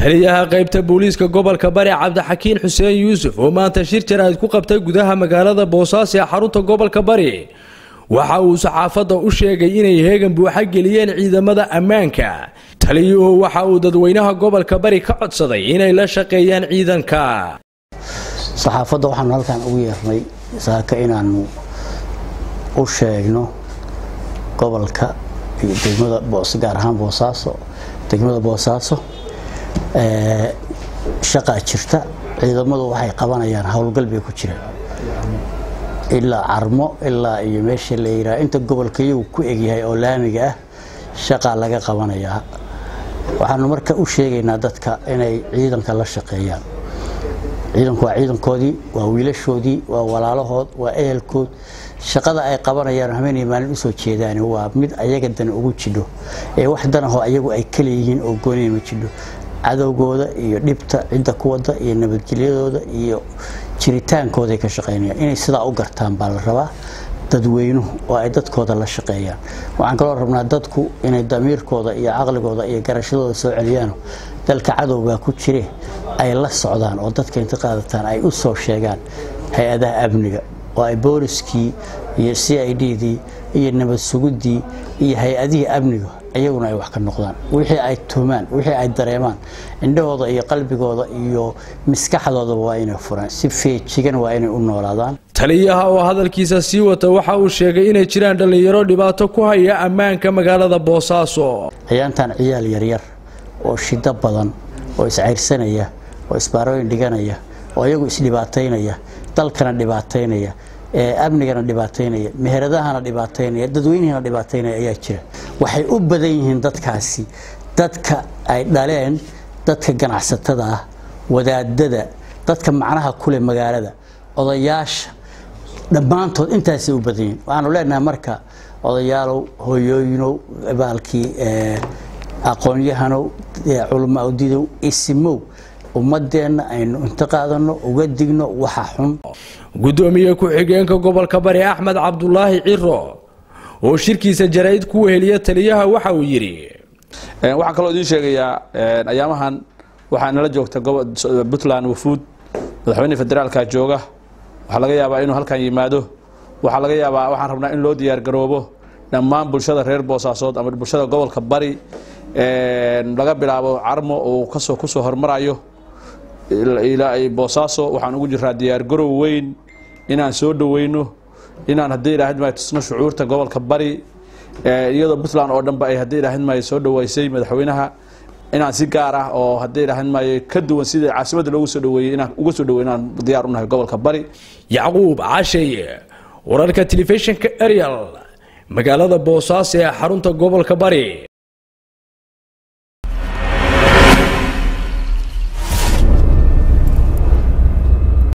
taliyaha qaybta booliiska gobolka bari cabdixakiin xuseen yuusuf oo maanta shir jaraa'id ku qabtay gudaha magaalada boosaaso ee xarunta gobolka bari waxa uu saxaafadda u sheegay inay heegan buuxa geliyeen ciidamada ammaanka taliyuhu waxa uu dadweynaha gobolka bari ka codsaday inay la shaqeeyaan ciidanka saxaafadda waxaanu halkan ugu yeernay saaka inaanu u sheegno gobolka iyo degmada gaar ahaan boosaaso degmada boosaaso shaqaa jirta ciidamadu waxay qabanayaan howlgal bay ku jiraan ilaa carmo ilaa iyo meesha la yiraa inta gobolka iyagu ku egyahay oo laamiga ah shaqaa laga qabanayaa waxaanu marka u sheegaynaa dadka inay ciidanka la shaqeeyaan ciidanku waa ciidankoodii waa wiilashoodii waa walaalahood waa ehelkood shaqada ay qabanayaan habeenay maalin usoo jeedaan waa mid ayaga dan ugu jidho ee wax danahoo ayagu ay kaleeyihiin oo gooniya ma jidho cadowgooda iyo dhibta cidda ku wada iyo nabadgelyadooda iyo jiritaankooday ka shaqaynayaan inay sidaa u gartaan baa la rabaa dadweynuhu oo ay dadkooda la shaqeeyaan waxaan kaloo rabnaa dadku inay damiirkooda iyo caqligooda iyo garashadooda soo celiyaan dalka cadowbaa ku jire ay la socdaan oo dadka inta qaadataan ay u soo sheegaan hay-adaha amniga oo ay booliskii iyo c i d dii iyo nabad suguddii iyo hay-adihii amniga iyaguna ay wax ka noqdaan wixii ay tumaan wixii ay dareemaan indhahooda iyo qalbigooda iyo maskaxdoodaba waa inay furaan si feejigan waa inay u noolaadaan taliyaha oo hadalkiisa sii wata waxa uu sheegay inay jiraan dhallinyaro dhibaato ku haya ammaanka magaalada boosaaso ciyaantan ciyaal yaryar oo shido badan oo iscayrsanaya oo isbaarooyin dhiganaya oo iyagu isdhibaataynaya dalkana dhibaataynaya amnigana dhibaataynaya meheradahana dhibaataynaya dadweynihina dhibaataynaya ayaa jira waxay u badan yihiin dadkaasi dadka ay dhaleen dadka ganacsatada ah wadaadada dadka macnaha kule magaalada odayaasha dhammaantood intaasay u badan yihiin waxaanu leenahay marka odayaalow hoyooyinow baalkii aqoon-yahanow culamaadidow isimow ummadeenna aynu inta qaadano uga digno waxa xun gudoomiye ku-xigeenka gobolka bari axmed cabdulaahi ciro oo shirkiisa jaraa'id ku weheliya taliyaha waxa uu yidhi waxaan kaloo idiin sheegayaa ayaamahan waxaa nala joogta puntland wafuud madaxweyne federaalka jooga waxaa laga yaabaa inuu halkan yimaado waxaa laga yaabaa waxaan rabnaa in loo diyaargaroobo dhammaan bulshada reer boosaasood ama bulshada gobolka bari laga bilaabo carmo uu kasoo kusoo hormarayo ilaa boosaaso waxaan ugu jiraa diyaargarow weyn inaan soo dhoweyno inaan haddii ilaahid maayo tusno shucuurta gobolka bari iyadoo puntland oo dhanba ay haddii ilaahid maayo soo dhoweysay madaxweynaha inaan si gaar ah oo haddii ilaahid maayo ka duwan sida caasimadda loogu soo dhoweeyey inaan uga soo dhowey inaan diyaar unahay gobolka bari yacquub cashaye wararka telefishinka ariel magaalada boosaaso ee xarunta gobolka bari